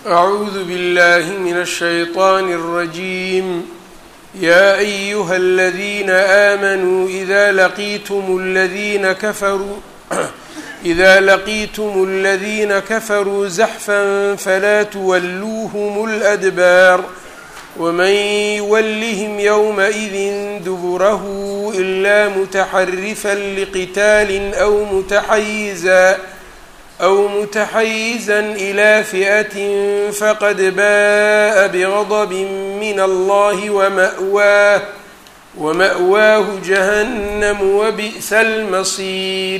أعوذ بالله من الشيطان الرجيم يا أيها الذين آمنوا إذا لقيتم الذين كفروا إذا لقيتم الذين كفروا زحفا فلا تولوهم الأدبار ومن يولهم يومئذ دبره إلا متحرفا لقتال أو متحيزا أو متحيزا إلى فئة فقد باء بغضب من الله ومأواه ومأواه جهنم وبئس المصير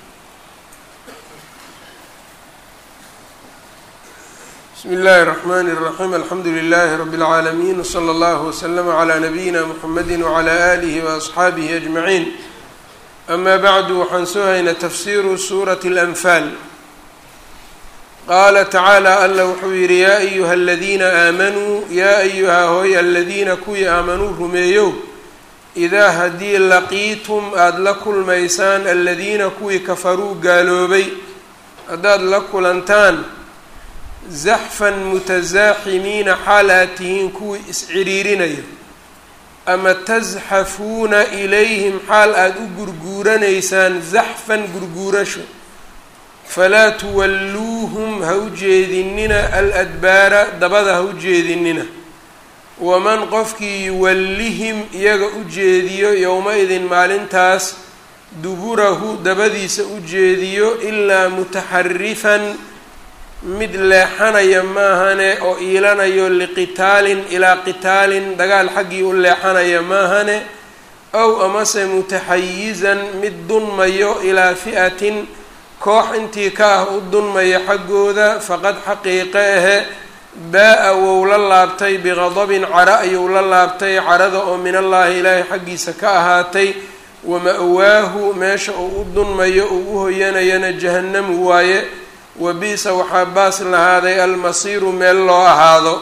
بسم الله الرحمن الرحيم الحمد لله رب العالمين وصلى الله وسلم على نبيina mحمد وعلى آله وأصxaabihi أجمعين أma bعd waxaan soo haynaa tafsiru suraة الأنfاal qaala tacaalى alla wuxuu yihi yaa أyuha الadiina aamanuu yaa أyuha hooy aladiina kuwii aamanuu rumeeyow إidaa haddii laqiitum aada la kulmaysaan aladiina kuwii kafaruu gaaloobay haddaad la kulantaan zaxfan mutasaaximiina xaal aad tihiin kuwii is-ciriirinayo ama tasxafuuna ilayhim xaal aada u gurguuranaysaan zaxfan gurguurasho falaa tuwalluuhum ha u jeedinina aladbaara dabada ha u jeedinina waman qofkii yuwallihim iyaga u jeediyo yowma-idin maalintaas duburahu dabadiisa u jeediyo ilaa mutaxarifan mid leexanaya maahane oo iilanayo liqitaalin ilaa qitaalin dagaal xaggii u leexanaya maahane ow amase mutaxayizan mid dunmayo ilaa fi'atin koox intii ka ah u dunmaya xaggooda faqad xaqiiqe ahe baa-a wou la laabtay biqadabin cara ayuu la laabtay carada oo min allaahi ilaahay xaggiisa ka ahaatay wama-waahu meesha uu u dunmayo uu u hoyanayana jahannamu waaye wabiisa waxaa baas lahaaday almasiiru meel loo ahaado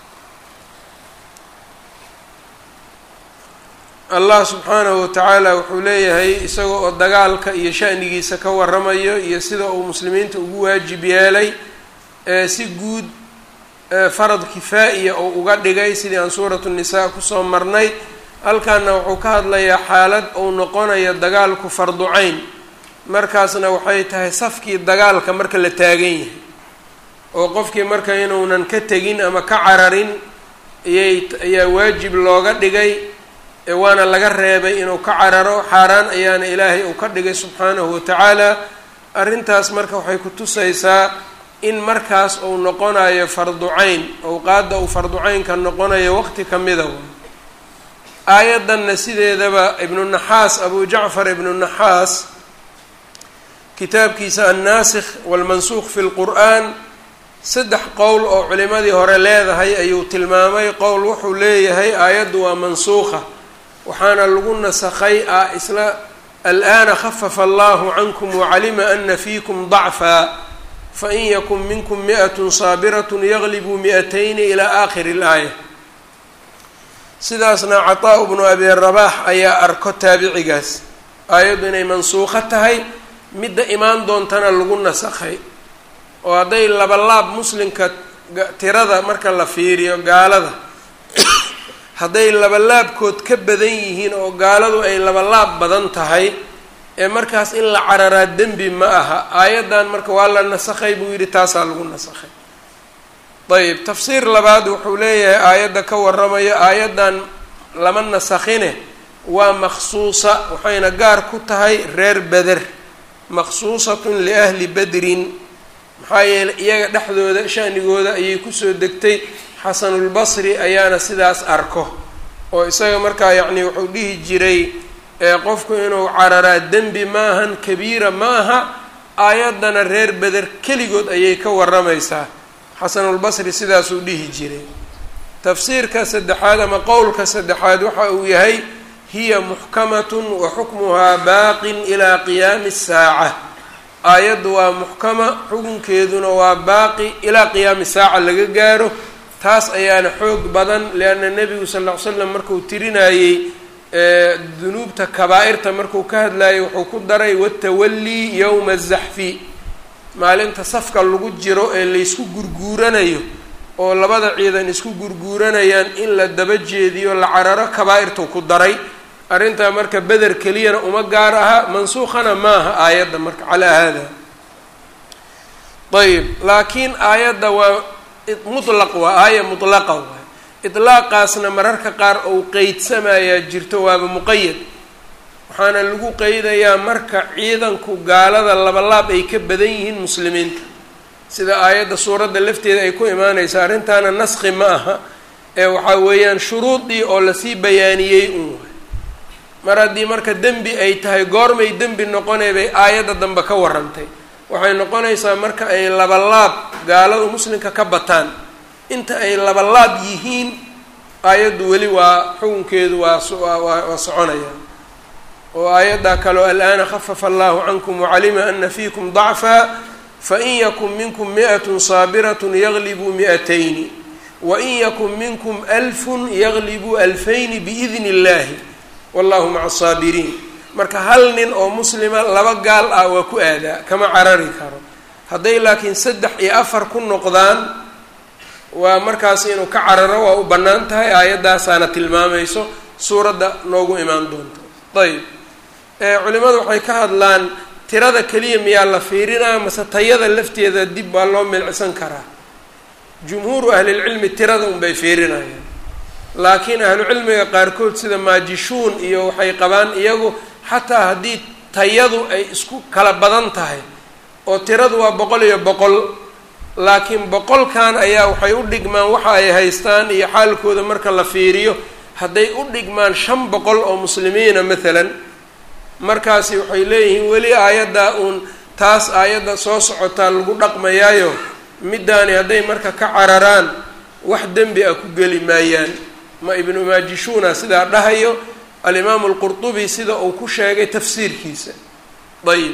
allah subxaanahu watacaala wuxuu leeyahay isaga oo dagaalka iyo shanigiisa ka waramayo iyo sida uu muslimiinta ugu waajib yeelay ee si guud farad kifaa-iya oo uga dhigay sidii aan suuratu nisaa kusoo marnay halkaana wuxuu ka hadlayaa xaalad uu noqonayo dagaalku farducayn markaasna waxay tahay safkii dagaalka marka la taagan yahay oo qofkii marka inuunan ka tegin ama ka cararin ayay ayaa waajib looga dhigay waana laga reebay inuu ka cararo xaaraan ayaana ilaahay uu ka dhigay subxaanahu watacaala arrintaas marka waxay ku tusaysaa in markaas uu noqonayo farducayn owqaadda uu farducaynka noqonayo waqti ka mida aayaddanna sideedaba ibnu naxaas abu jacfar ibnu naxaas kitaabkiisa annaasikh walmansuuq fi lqur'aan saddex qowl oo culimadii hore leedahay ayuu tilmaamay qowl wuxuu leeyahay aayaddu waa mansuukha waxaana lagu nasakhay ah isla al'aana khafafa allahu cankum wacalima ana fiikum dacfaa fain yakun minkum mi'atun saabiratun yaglibuu mi'atayni ilaa aakhiri اlaaya sidaasna cataa bnu abi rabaax ayaa arko taabicigaas aayaddu inay mansuukho tahay midda imaan doontana lagu nasakhay oo hadday labalaab muslimka tirada marka la fiiriyo gaalada hadday labalaabkood ka badan yihiin oo gaaladu ay labalaab badan tahay ee markaas in la cararaa dembi ma aha aayaddan marka waa la nasakhay buu yidhi taasaa lagu nasakhay ayb tafsiir labaad wuxuu leeyahay aayadda ka waramayo aayaddan lama nasakhine waa maksuusa waxayna gaar ku tahay reer beder maqsuusatun liahli bedrin maxaa yeeley iyaga dhexdooda shanigooda ayay kusoo degtay xasanulbasri ayaana sidaas arko oo isaga markaa yacni wuxuu dhihi jiray qofku inuu cararaa dembi maahan kabiira ma aha aayaddana reer beder keligood ayay ka waramaysaa xasanulbasri sidaasuu dhihi jiray tafsiirka saddexaad ama qowlka saddexaad waxa uu yahay hiya muxkamatun wa xukmuhaa baaqin ilaa qiyaami saaca aayaddu waa muxkama xukunkeeduna waa baaqi ilaa qiyaami saaca laga gaaro taas ayaana xoog badan lianna nebigu sal ll ly slam markuu tirinayey dunuubta kabaa-irta markuu ka hadlayay wuxuu ku daray watawallii yowma azaxfi maalinta safka lagu jiro ee laysku gurguuranayo oo labada ciidan isku gurguuranayaan in la daba jeediyo la cararo kabaa-irtuu ku daray arrintaa marka beder keliyana uma gaar aha mansuukhana maaha aayadda marka calaa haada ayb laakiin aayadda waa mutlaq waa aaya mutlaqa waay itlaaqaasna mararka qaar ou qeydsamayaa jirto waaba muqayad waxaana lagu qeydayaa marka ciidanku gaalada labalaab ay ka badan yihiin muslimiinta sida aayadda suuradda lafteeda ay ku imaanaysa arrintaana naskhi ma aha ee waxaa weeyaan shuruudii oo lasii bayaaniyey un waay mar haddii marka dembi ay tahay goormay dembi noqonay bay aayadda dambe ka warrantay waxay noqonaysaa marka ay labalaab gaaladu muslimka ka bataan inta ay labalaab yihiin aayaddu weli waa xukunkeedu waa waa soconaya oo aayaddaa kaleo al'aana khafafa allahu cankum wacalima ana fiikum dacfa fain yakun minkum mi'atun saabiratun yaglibuu mi'atayni wain yakun minkum alfun yaglibuu alfayni biidni illahi wallahu maca asaabiriin marka hal nin oo muslima laba gaal ah waa ku aadaa kama carari karo hadday laakiin saddex iyo afar ku noqdaan waa markaas inuu ka cararo waa u bannaan tahay aayaddaasaana tilmaamayso suuradda noogu imaan doonto ayb culimadu waxay ka hadlaan tirada keliya miyaa la fiirinaa mase tayada lafteeda dib waa loo milcsan karaa jumhuuru ahlilcilmi tirada unbay fiirinayaan laakiin ahlucilmiga qaarkood sida maajishuun iyo waxay qabaan iyagu xataa haddii tayadu ay isku kala badan tahay oo tiradu waa boqol iyo boqol laakiin boqolkan ayaa waxay u dhigmaan waxa ay haystaan iyo xaalkooda marka la fiiriyo hadday u dhigmaan shan boqol oo muslimiina maalan markaasi waxay leeyihiin weli aayaddaa uun taas aayadda soo socotaa lagu dhaqmayaayo middaani hadday marka ka cararaan wax dembi ah ku geli maayaan ma ibnu maajishuuna sidaa dhahayo alimaamu alqurtubi sida uu ku sheegay tafsiirkiisa ayib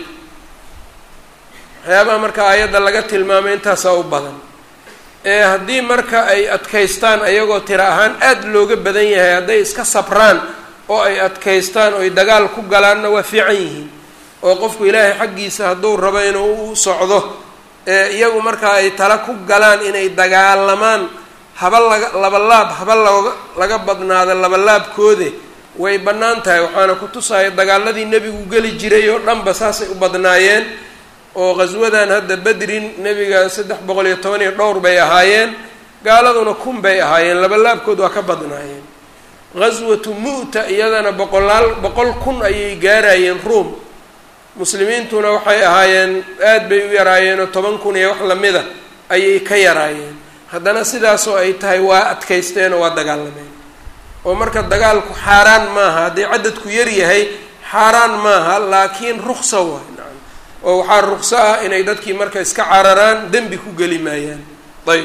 waxyaabaha marka aayadda laga tilmaamay intaasaa u badan ee haddii marka ay adkaystaan ayagoo tiro ahaan aada looga badan yahay hadday iska sabraan oo ay adkaystaan oo ay dagaal ku galaanna waa fiican yihiin oo qofku ilaahay xaggiisa hadduu rabo inuu u socdo ee iyagu markaa ay tala ku galaan inay dagaalamaan haba laga labalaab haba looga laga badnaado labalaabkoode way bannaan tahay waxaana ku tusaya dagaaladii nebigu geli jiray oo dhanba saasay u badnaayeen oo qhaswadan hadda bedrin nebiga saddex boqol iyo toban iyo dhowr bay ahaayeen gaaladuna kun bay ahaayeen labalaabkood waa ka badnaayeen ghaswatu mu'ta iyadana boqolaal boqol kun ayay gaarayeen ruom muslimiintuna waxay ahaayeen aad bay u yaraayeen oo toban kun iyo wax lamida ayay ka yaraayeen haddana sidaasoo ay tahay waa adkaysteen oo waa dagaalameen oo marka dagaalku xaaraan maaha haddii cadadku yar yahay xaaraan maaha laakiin ruksa waay nacam oo waxaa rukso ah inay dadkii marka iska cararaan dembi ku geli maayaan ayb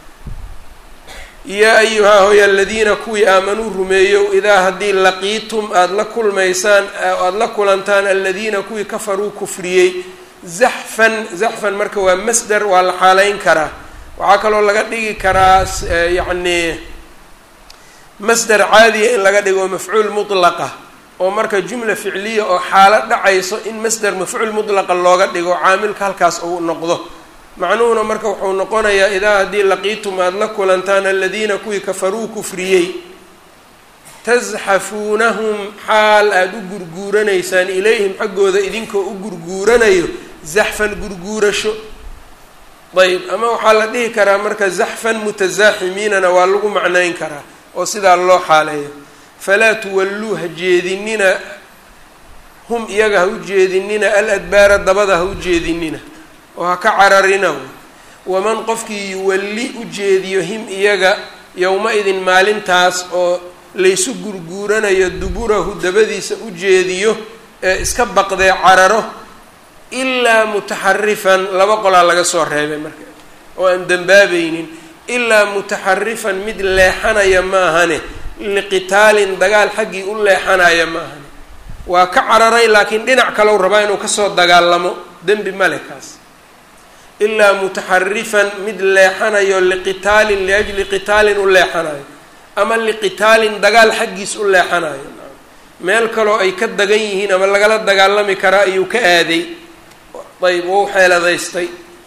yaa ayuhaa hoya aladiina kuwii aamanuu rumeeyow idaa haddii laqiitum aada la kulmaysaan aada la kulantaan aladiina kuwii kafaruu kufriyey zaxfan zaxfan marka waa masder waa la xaaleyn karaa waxaa kaloo laga dhigi karaa yacni masder caadiya in laga dhigo mafcuul mutlaqa oo marka jumla ficliya oo xaalo dhacayso in masder mafcuul mutlaqa looga dhigo caamilka halkaas uu noqdo macnuhuna marka wuxuu noqonayaa idaa haddii laqiitum aada la kulantaan aladiina kuwii kafaruu kufriyey tasxafuunahum xaal aada u gurguuranaysaan ilayhim xaggooda idinkoo u gurguuranayo zaxfan gurguurasho ayb ama waxaa la dhihi karaa marka zaxfan mutasaaximiinana waa lagu macnayn karaa oo sidaa loo xaaleeyo falaa tuwalluu ha jeedinina hum iyaga ha u jeedinina al adbaara dabada ha u jeedinina oo ha ka cararina waman qofkii yuwalli u jeediyo him iyaga yowma-idin maalintaas oo laysu gurguuranayo duburahu dabadiisa u jeediyo ee iska baqdee cararo ilaa mutaxarifan laba qolaa laga soo reebay marka oo aan dembaabaynin ilaa mutaxarifan mid leexanaya maahane liqitaalin dagaal xaggii u leexanaya maahane waa ka cararay laakiin dhinac kalow rabaa inuu kasoo dagaalamo dembi male kaas ilaa mutaxarifan mid leexanayo liqitaalin liajli qitaalin u leexanayo ama liqitaalin dagaal xaggiis u leexanayo meel kaloo ay ka dagan yihiin ama lagala dagaalami karaa ayuu ka aaday ayb wou xeeladaystay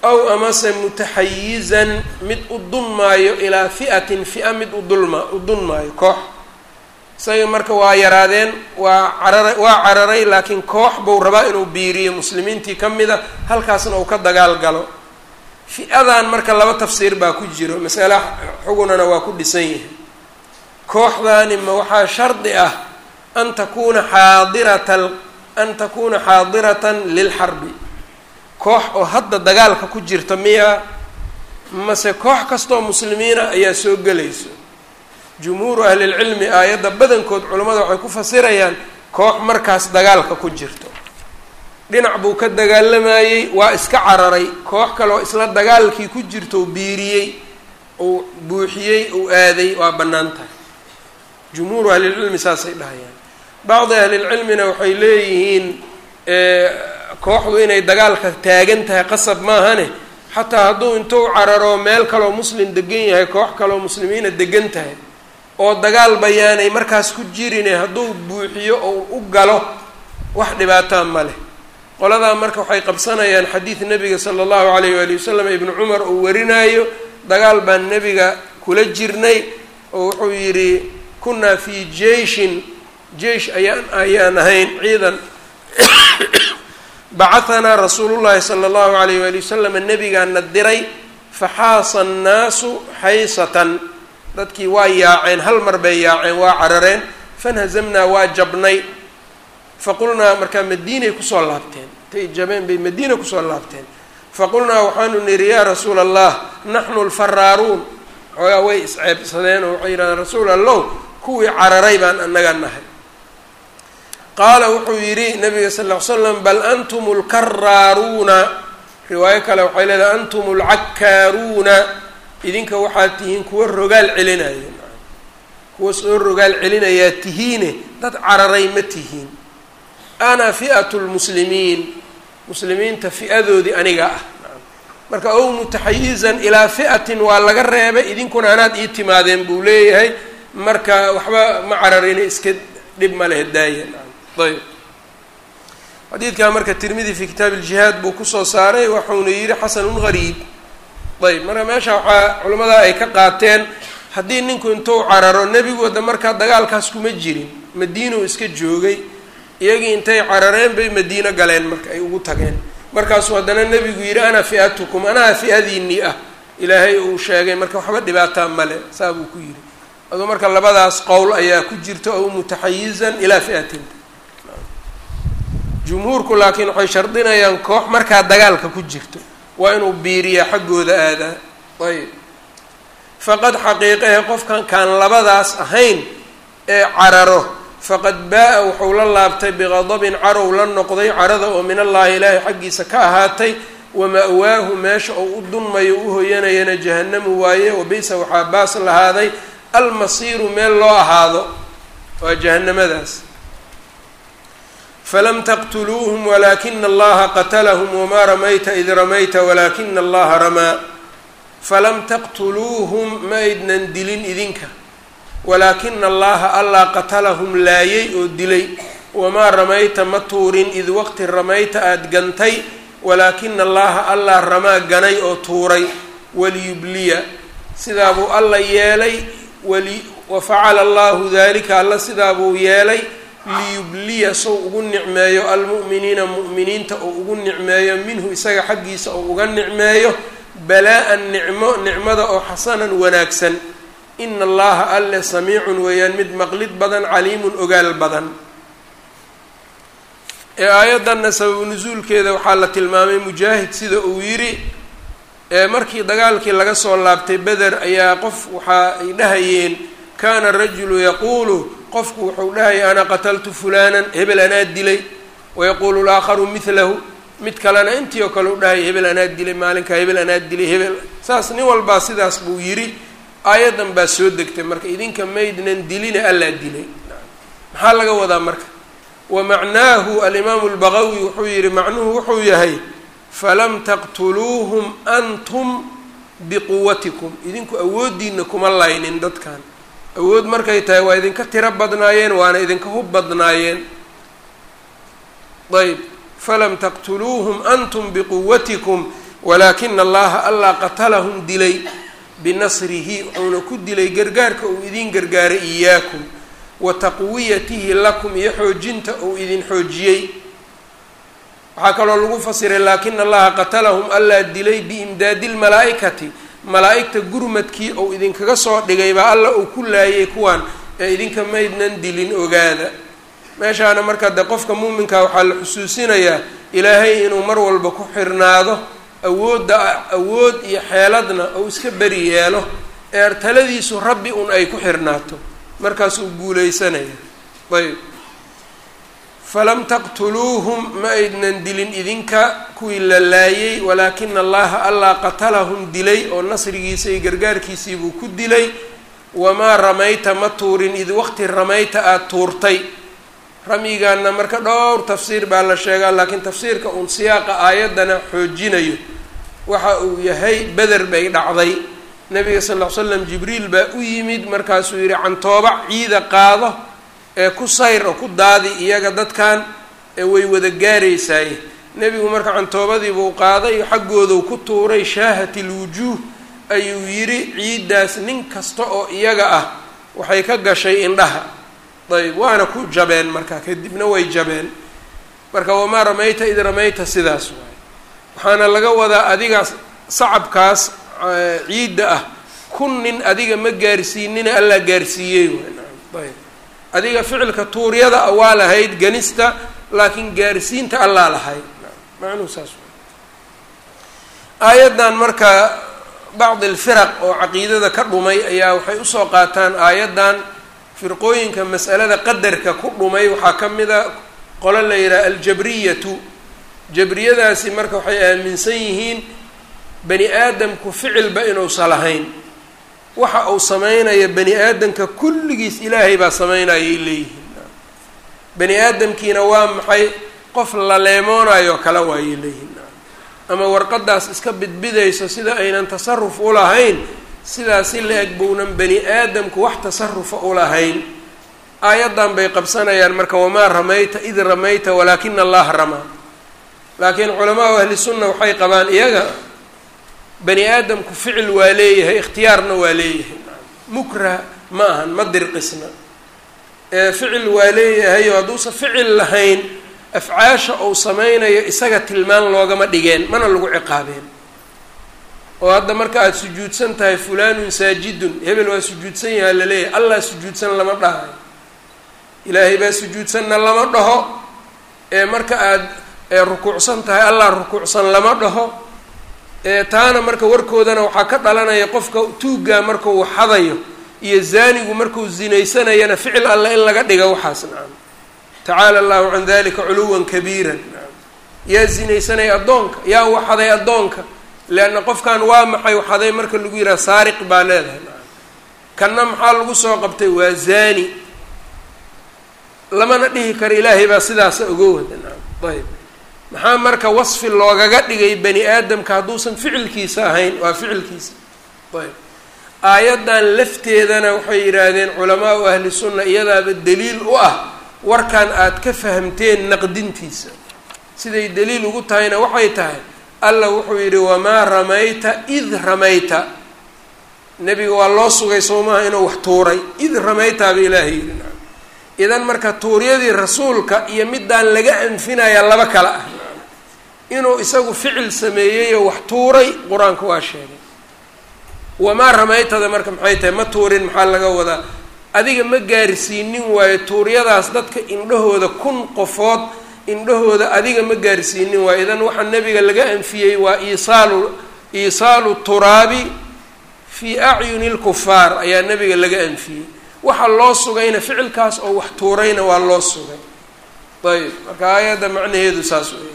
aw amase mutaxayizan mid u dunmaayo ilaa fi'atin fi'a mid udulma u dunmaayo koox isaga marka waa yaraadeen waa carara waa cararay laakiin koox buu rabaa inuu biiriyo muslimiintii ka mid a halkaasna uu ka dagaal galo fi-adan marka laba tafsiir baa ku jiro masale xugunana waa ku dhisan yahay kooxdaani ma waxaa shardi ah an takuuna xaadirata an takuuna xaadiratan lilxarbi koox oo hadda dagaalka ku jirta miya mase koox kastoo muslimiina ayaa soo gelayso jumhuuru ahlilcilmi aayadda badankood culimmada waxay ku fasirayaan koox markaas dagaalka ku jirto dhinac buu ka dagaalamayey waa iska cararay koox kaleoo isla dagaalkii ku jirto u biiriyey uu buuxiyey uu aaday waa bannaan tahay jumhuuru ahlilcilmi saasay dhahayaan bacdi ahlilcilmina waxay leeyihiin kooxdu inay dagaalka taagan tahay qasab maahane xataa hadduu intuu cararo meel kaloo muslim degan yahay koox kaloo muslimiina degan tahay oo dagaal bayaanay markaas ku jirine hadduu buuxiyo oo u galo wax dhibaataa ma leh qoladaa marka waxay qabsanayaan xadiid nebiga sala allahu alayh waali wasalam ibnu cumar uu warinaayo dagaal baan nebiga kula jirnay oo wuxuu yidhi kunnaa fii jeishin jeish ayaan ayaan ahayn ciidan bacahanaa rasuulullahi sala allahu alayh waali wasalam nebigaana diray faxaasa annaasu xaysatan dadkii waa yaaceen hal mar bay yaaceen waa carareen fanhazamnaa waa jabnay faqulnaa markaa madiinay kusoo laabteen intay jabeen bay madiina kusoo laabteen faqulnaa waxaanu nidhi yaa rasuula allah naxnu lfaraaruun xoogaa way isceebsadeen oo waxay yidhahdeen rasuul allow kuwii cararay baan annaga nahay qaala wuxuu yidhi nabiga sal ll ly slam bal antum lkaraaruuna riwaayo kale waxay leedahay antum lcakkaaruuna idinka waxaad tihiin kuwa rogaal celinaya kuwa soo rogaal celinayaa tihiine dad cararay ma tihiin ana fi'atu lmuslimiin muslimiinta fi'adoodii aniga ah marka ow mutaxayizan ilaa fi'atin waa laga reebay idinkuna anaad ii timaadeen buu leeyahay marka waxba ma cararina iska dhib ma leh daaya ayb xadiidkaa marka tirmidi fi kitaab iljihaad buu kusoo saaray waxauna yidhi xasanun gariib ayb marka meesha waxaa culimmada ay ka qaateen haddii ninku intuu cararo nebigooda markaa dagaalkaas kuma jirin madiinuu iska joogay iyagii intay carareen bay madiino galeen marka ay ugu tageen markaasuu haddana nebigu yidhi ana fi'atukum anaa fi'adiinii ah ilaahay uu sheegay marka waxba dhibaataa male saa buu ku yidhi aduu marka labadaas qowl ayaa ku jirta ow mutaxayizan ilaa fi'atin jumhuurku laakiin waxay shardinayaan koox markaa dagaalka ku jirto waa inuu biiriyaa xaggooda aadaa ayb faqad xaqiiqahe qofkan kaan labadaas ahayn ee cararo faqad baa-a wuxuu la laabtay biqadabin carow la noqday carada oo min allaahi ilaahay xaggiisa ka ahaatay wama-waahu meesha oo u dunmayo u hoyanayana jahannamu waaye wabisa waxaa baas lahaaday almasiiru meel loo ahaado waa jahanamadaas falam taqtuluuhum walaakina allaha qatalahum wamaa ramayta id ramayta walaakina allaha ramaa falam taqtuluuhum ma aydnan dilin idinka walaakina allaha allah qatalahum laayay oo dilay wamaa ramayta ma tuurin id waqti ramayta aada gantay walaakina allaha allah ramaa ganay oo tuuray waliyubliya sidaabuu alla yeelay wali wafacala allahu dalika alla sidaabuu yeelay liyubliya sow ugu nicmeeyo almu'miniina mu'miniinta oo ugu nicmeeyo minhu isaga xaggiisa oo uga nicmeeyo balaa-an nicmo nicmada oo xasanan wanaagsan ina allaha alle samiicun weeyaan mid maqlid badan caliimun ogaal badan ee aayaddanna sababu nusuulkeeda waxaa la tilmaamay mujaahid sida uu yidhi markii dagaalkii laga soo laabtay beder ayaa qof waxa ay dhahayeen kaana rajulu yaquulu qofku wuxuu dhahaya ana qataltu fulanan hebel anaa dilay wayaquulu laakharu midlahu mid kalena intii oo kale u dhahaya hebel anaa dilay maalinkaa hebel anaa dilay hebel saas nin walbaa sidaas buu yidhi aayaddan baa soo degtay marka idinka maydnan dilina allaa dilay maxaa laga wadaa marka wa macnaahu alimaamu lbaqawi wuxuu yihi macnuhu wuxuu yahay falam taqtuluuhum antum biquwatikum idinku awooddiina kuma laynin dadkan awood markay tahay waa idinka tiro badnaayeen waana idinka hub badnaayeen ayb falam taqtuluuhum antum biquwatikum walaakina allaha allah qatalahum dilay binasrihi wuxuuna ku dilay gargaarka uu idin gargaaray iyaakum wa taqwiyatihi lakum iyo xoojinta uu idin xoojiyey waxaa kaloo lagu fasiray laakina allaha qatalahum allaa dilay biimdaadi lmalaa-ikati malaa-igta gurmadkii ou idinkaga soo dhigay baa alla uu ku laayay kuwaan ee idinka maydnan dilin ogaada meeshaana marka de qofka muuminka waxaa la xusuusinayaa ilaahay inuu mar walba ku xirnaado awoodda awood iyo xeeladna ou iska beri yeelo ee taladiisu rabbi un ay ku xirnaato markaasuu guuleysanaya ayb falam taqtuluuhum ma aydnan dilin idinka kuwii la laayay walaakina allaha allah qatalahum dilay oo nasrigiisa iyo gargaarkiisiibuu ku dilay wamaa ramayta ma tuurin id waqti ramayta aada tuurtay ramyigaana marka dhowr tafsiir baa la sheegaa laakiin tafsiirka uun siyaaqa aayaddana xoojinayo waxa uu yahay beder bay dhacday nabiga sal ll ly slam jibriil baa u yimid markaasuu yidhi cantooba ciida qaado ee ku sayr oo ku daadi iyaga dadkan ee way wada gaaraysaaye nebigu marka cantoobadiibuu qaaday xaggooduu ku tuuray shaahat ilwujuuh ayuu yidhi ciiddaas nin kasta oo iyaga ah waxay ka gashay indhaha ayb waana ku jabeen marka kadibna way jabeen marka wamaa ramayta id ramayta sidaas waay waxaana laga wadaa adigaas sacabkaas ciidda ah kun nin adiga ma gaarsiinina allaa gaarsiiyey ayb adiga ficilka tuuryada a waa lahayd ganista laakiin gaarsiinta allaa lahayd macnuhu saas aayaddan marka bacdi alfiraq oo caqiidada ka dhumay ayaa waxay usoo qaataan aayaddan firqooyinka mas'alada qadarka ku dhumay waxaa ka mid a qolo la yidhaha aljabriyatu jabriyadaasi marka waxay aaminsan yihiin bani aadamku ficilba inuusan lahayn waxa uu sameynaya bani aadamka kulligiis ilaahay baa sameynayay leeyihiin bani aadamkiina waa maxay qof la leemoonayo kale waayay leeyihiin ama warqadaas iska bidbidayso sida aynan tasaruf u lahayn sidaasi la-eg bounan bani aadamku wax tasarufa u lahayn aayaddan bay qabsanayaan marka wamaa ramayta id ramayta walaakina allaha ramaa laakiin culamaau ahli sunna waxay qabaan iyaga bani aadamku ficil waa leeyahay ikhtiyaarna waa leeyahay mukrah ma ahan ma dirqisna ee ficil waa leeyahay oo hadduusan ficil lahayn afcaasha uu sameynayo isaga tilmaan loogama dhigeen mana lagu ciqaabeen oo hadda marka aada sujuudsan tahay fulanun saajidun hebel waa sujuudsan yahaa laleeyahay allah sujuudsan lama dhahayo ilaahay baa sujuudsanna lama dhaho ee marka aada rukuucsan tahay allah rukuucsan lama dhaho taana marka warkoodana waxaa ka dhalanaya qofka tuuggaa markuu xadayo iyo zaanigu markuu zinaysanayana ficil alle in laga dhiga waxaas nacam tacaala allahu can dalika culuwan kabiiran nacam yaa zinaysanaya addoonka yaa waxaday addoonka leanna qofkan waa maxay waxaday marka lagu yidhaha saariq baa leedahay nacam kanna maxaa lagu soo qabtay waa zaani lamana dhihi karo ilaahay baa sidaasa oga wada nacam ayb maxaa marka wasfi loogaga dhigay bani aadamka hadduusan ficilkiisa ahayn waa ficilkiisa ayb aayaddan lafteedana waxay yidhaahdeen culamaau ahli sunna iyadaaba daliil u ah warkan aad ka fahamteen naqdintiisa siday daliil ugu tahayna waxay tahay alla wuxuu yidhi wamaa ramayta id ramayta nebiga waa loo sugay soomaha inuu wax tuuray id ramaytaaba ilaahay yidhi nacam idan marka tuuryadii rasuulka iyo midaan laga anfinaya laba kale ah inuu isagu ficil sameeyeyoo wax tuuray qur-aanka waa sheegay wamaa ramaytada marka maxay tahay ma tuurin maxaa laga wadaa adiga ma gaarsiinin waayo tuuryadaas dadka indhahooda kun qofood indhahooda adiga ma gaarsiinin waayo idan waxaa nebiga laga anfiyey waa iisaalu iisaalu turaabi fii acyuni lkufaar ayaa nebiga laga anfiyey waxa loo sugayna ficilkaas oo wax tuurayna waa loo sugay ayb marka aayadda macnaheedu saas weya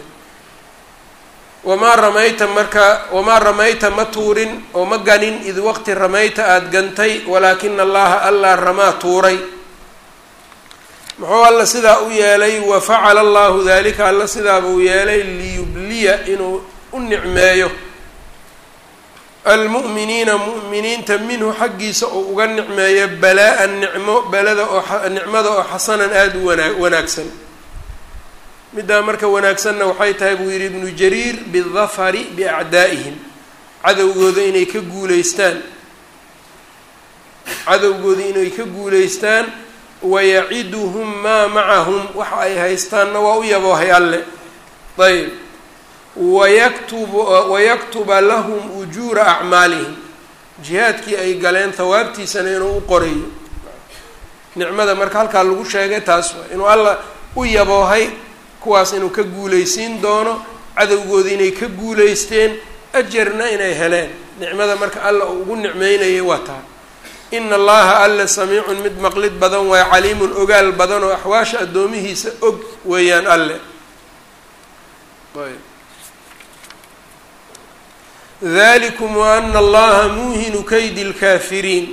wamaa ramayta marka wamaa ramayta ma tuurin oo ma ganin id waqti ramayta aada gantay walaakina allaha allaa ramaa tuuray muxuu alla sidaa u yeelay wa facala allahu dalika alla sidaaba u yeelay liyubliya inuu u nicmeeyo almu'miniina mu'miniinta minhu xaggiisa oo uga nicmeeyo balaa-an nicmo balada oo nicmada oo xasanan aada u wanaa wanaagsan middaa marka wanaagsanna waxay tahay buu yidhi ibnu jariir bidafari biacdaa'ihim cadowgooda inay ka guuleystaan cadowgooda inay ka guuleystaan wayaciduhum maa macahum waxa ay haystaanna waa u yaboohay alle ayb wayaktub wayaktuba lahum ujuura acmaalihim jihaadkii ay galeen hawaabtiisana inuu u qorayo nicmada marka halkaa lagu sheegay taas waa inuu alla u yaboohay kuwaas inuu ka guuleysiin doono cadowgooda inay ka guuleysteen ajarna inay heleen nicmada marka alla uu ugu nicmeynayay waa taa ina allaha alle samiicun mid maqlid badan waay caliimun ogaal badan oo axwaasha addoomihiisa og weeyaan alle dalikum waana allaha muuhinu kaydi lkaafiriin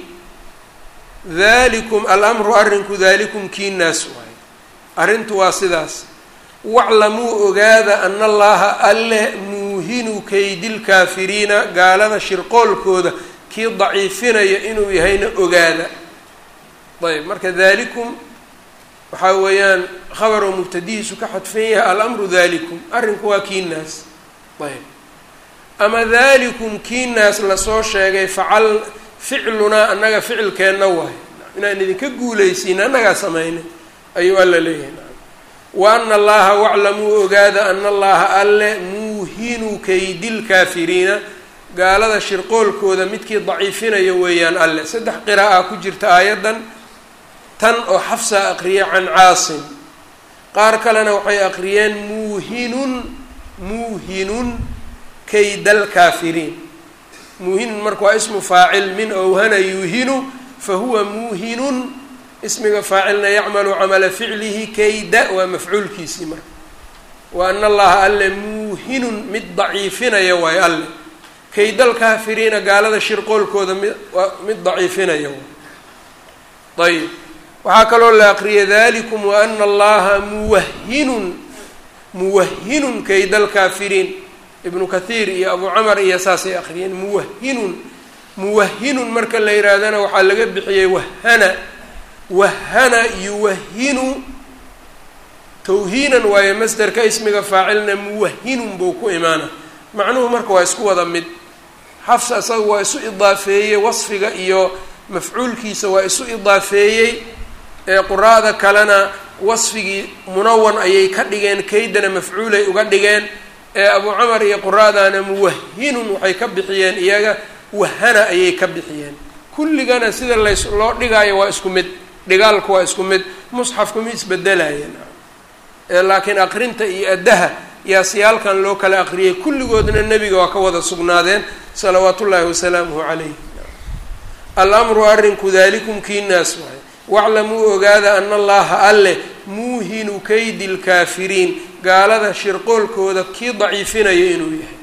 dalikum alamru arrinku dalikum kiinaas waaye arrintu waa sidaas waclamuu ogaada ana allaha alle muuhinu kaydi lkaafiriina gaalada shirqoolkooda kii daciifinaya inuu yahayna ogaada ayb marka dalikum waxaa weeyaan khabar oo mubtadihiisu ka xadfan yahay alamru dalikum arrinku waa kiinaas ayb ama dalikum kiinaas lasoo sheegay facal ficlunaa annaga ficilkeenna waay inaan idinka guulaysiin annagaa samaynay ayuu alla leeyahay wa ana allaha waclamuu ogaada ana allaha alle muuhinu kaydilkaafiriina gaalada shirqoolkooda midkii daciifinaya weeyaan alle saddex qira'a ku jirta aayaddan tan oo xafsa aqriya can caasim qaar kalena waxay aqriyeen muuhinun muuhinun kaydalkaafiriin muuhinun marka waa ismu faacil min owhana yuuhinu fahuwa muuhinun ismiga faacilna yacmalu camala ficlihi kayda waa mafcuulkiisii marka wa ana allaha alle muuhinun mid daciifinaya waayo alle kaydalkaafiriina gaalada shirqoolkooda mid mid daciifinaya waay ayib waxaa kaloo la aqriyay dalikum wa ana allaha muwahinun muwahinun kaydalkaafiriin ibnu kathiir iyo abu camar iyo saasay aqriyeen muwahinun muwahinun marka la yihaahdana waxaa laga bixiyey wahana wahana yuwahinu tawhiinan waayo masderka ismiga faacilna muwahinun buu ku imaana macnuhu marka waa isku wada mid xafsa isaga waa isu idaafeeyey wasfiga iyo mafcuulkiisa waa isu idaafeeyey ee quraada kalena wasfigii munawan ayay ka dhigeen kaydana mafcuulay uga dhigeen ee abu camar iyo quraadana muwahinun waxay ka bixiyeen iyaga wahana ayay ka bixiyeen kulligana sida lays loo dhigaayo waa isku mid dhigaalku waa isku mid musxafku ma isbedelayeen laakiin aqrinta iyo addaha yaasiyaalkan loo kala aqriyay kulligoodna nebiga waa ka wada sugnaadeen salawaatu ullaahi wasalaamuhu calayh alamru arrinku dalikum kiinaas waay waclamuu ogaada ana allaha alle muuhinu kaydi lkaafiriin gaalada shirqoolkooda kii daciifinaya inuu yahay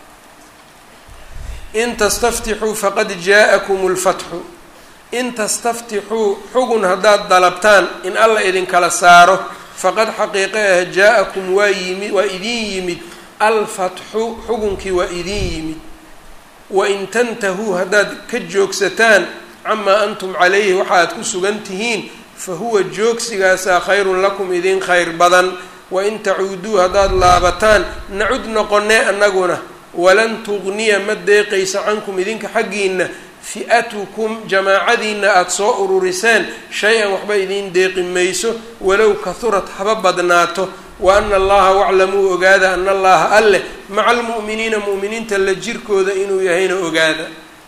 in tastaftixuu faqad jaa-akum lfatxu in tastaftixuu xugun haddaad dalabtaan in alla idinkala saaro faqad xaqiiqe ah jaa-akum waa yimid waa idin yimid alfatxu xugunkii waa idin yimid wain tantahuu haddaad ka joogsataan camaa antum calayhi waxa aad ku sugan tihiin fa huwa joogsigaasaa khayrun lakum idin khayr badan wain tacuuduu haddaad laabataan nacud noqonee annaguna walan tugniya ma deeqaysa cankum idinka xaggiina fi'atukum jamaacadiina aada soo ururiseen shay-an waxba idiin deeqi mayso walow kahurad haba badnaato wa ana allaha waclamuu ogaada ana allaha alleh maca almu'miniina mu'miniinta la jirkooda inuu yahayna ogaada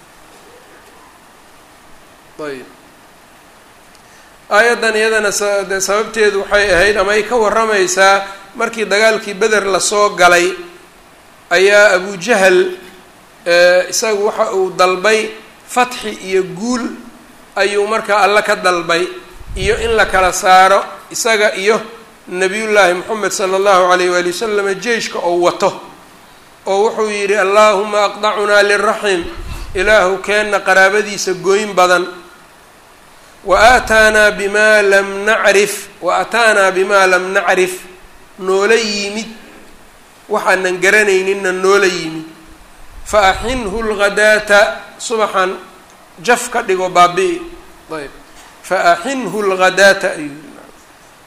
ayb aayaddan iyadana de sababteedu waxay ahayd ama ay ka warramaysaa markii dagaalkii beder lasoo galay ayaa abujahal isagu waxa uu dalbay fatxi iyo guul ayuu markaa alle ka dalbay iyo in la kala saaro isaga iyo nabiyullaahi moxamed sala allahu alayh waali wasalama jeyshka oo wato oo wuxuu yidhi allaahuma aqdacunaa liraxim ilaahu keenna qaraabadiisa gooyn badan wa aataanaa bimaa lam nacrif wa ataanaa bimaa lam nacrif noola yimid waxaanan garanayninna noola yimid fa axinhu lghadaata subaxan jaf ka dhigo baabi-i ayb fa axinhu lghadaata ayuu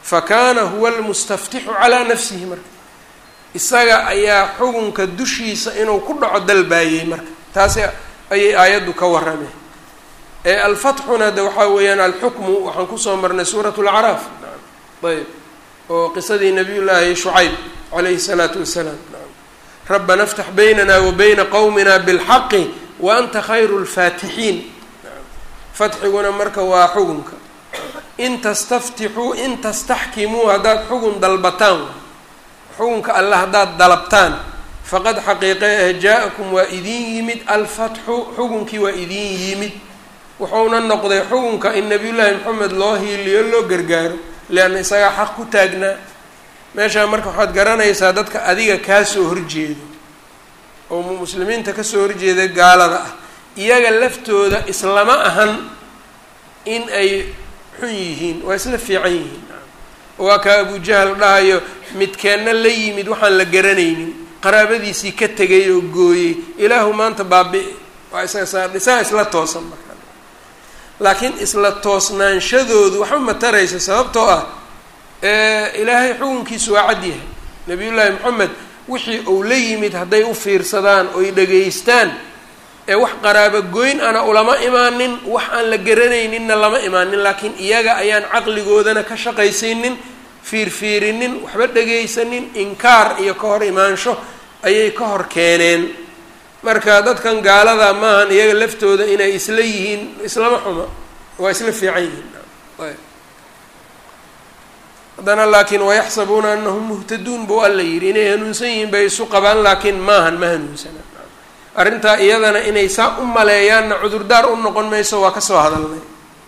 fa kaana huwa almustaftixu calaa nafsihi marka isaga ayaa xukunka dushiisa inuu ku dhaco dalbaayey marka taasi ayay aayaddu ka warrameen ee alfatxuna de waxaa weeyaan alxukmu waxaan kusoo marnay suurat lacraaf ayb oo qisadii nabiy llaahi shucayb calayhi salaatu wasalaam rabbana aftax baynana wa bayna qowmina bilxaqi wa anta khayru lfaatixiin fatxiguna marka waa xugunka in tastaftixuu in tastaxkimuu haddaad xugun dalbataan xukunka alle haddaad dalabtaan faqad xaqiiqe ah jaa-akum waa idiin yimid alfatxu xukunkii waa idiin yimid wuxuuna noqday xukunka in nabiyullaahi maxamed loo hiiliyo loo gargaaro leanna isagaa xaq ku taagnaa meeshaa marka waxaad garanaysaa dadka adiga kaa soo horjeedo oo muslimiinta kasoo horjeeda gaalada ah iyaga laftooda islama ahan in ay xun yihiin waa isla fiican yihiin waa kaa abujahal dhahayo midkeenna la yimid waxaan la garanaynin qaraabadiisii ka tegay oo gooyey ilaahu maanta baabi- waa isasaa isla toosan marka laakiin isla toosnaanshadoodu waxba ma taraysa sababtoo ah ilaahay xukunkiisu waa cad yahay nabiyullaahi moxamed wixii uu la yimid hadday u fiirsadaan oy dhegaystaan ee wax qaraabo goyn ana ulama imaanin wax aan la garanayninna lama imaanin laakiin iyaga ayaan caqligoodana ka shaqaysiinin fiirfiirinin waxba dhegaysanin inkaar iyo ka hor imaansho ayay ka hor keeneen marka dadkan gaalada maahan iyaga laftooda inay isla yihiin islama xuma waa isla fiican yihiin haddana laakiin wayaxsabuuna anahum muhtaduun buu alla yidhi inay hanuunsan yihiin bay isu qabaan laakiin maahan ma hanuunsana arrintaa iyadana inay saa u maleeyaanna cudurdaar u noqon mayso waa kasoo hadalnay